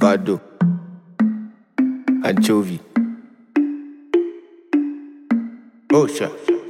avocado, anchovy. Oh, sure.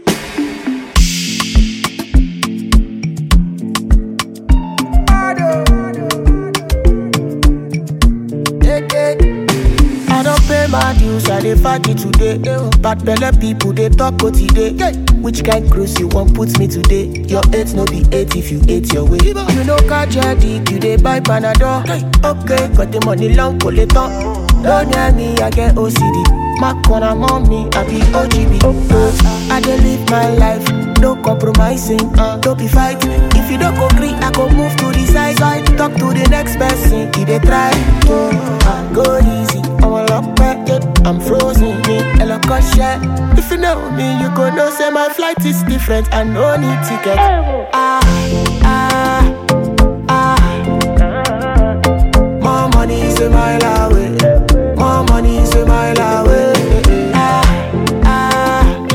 I don't pay my dues, I dey fight it today. Bad belle people they talk what today. Which kind cruise you want put me today? Your eight no be eight if you ate your way. You know catch your dick, you dey buy panadol. Okay, got the money long collector. Don't near me, I get OCD. My corner mommy, I be OGB. Uh, I dey live my life, no compromising, uh, don't be fighting. If you don't agree, I go move to the side. side. Talk to the next person, he dey try. Uh, go easy, I'm a lock back, yeah. I'm frozen, me, a lock of shit. If you know me, you go know say my flight is different, I no need ticket. Ah, ah, ah. More money is a mile away. More money is a mile away. Ah, ah,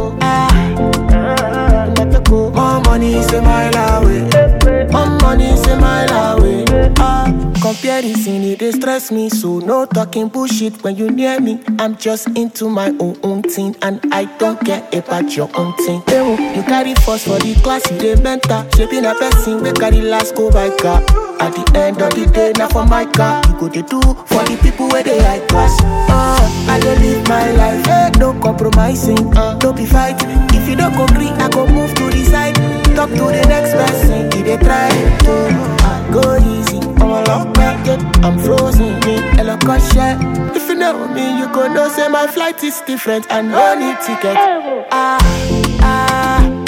ah. More money is a mile away. More money is a mile away. Ah, comparison it dey stress me, so no talking bullshit when you near me. I'm just into my own own thing, and I don't care about your own thing. Ewo, you carry first for the class, you dey mentor. Shaping a person we carry last go by car. At the end of the day, now for my car, you go dey do for the people where they high class. Uh, I dey live my life, eh, no compromising, uh, no be fight. If you don't agree, I go move to the side. Talk to the next person, he dey try to uh, go easy. I'm a lock back, yeah. I'm frozen, me, a lock of shit. If you know me, you go know say my flight is different, I no need ticket. Ah, ah,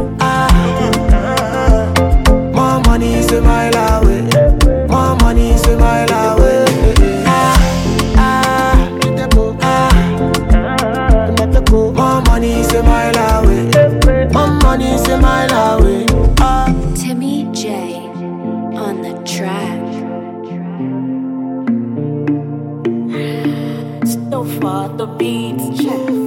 ah. More money is a mile away. More money is a mile away. Ah, ah, ah. More money is a mile away. More money is a mile away. Ah. Timmy J on the track. So far the beats check.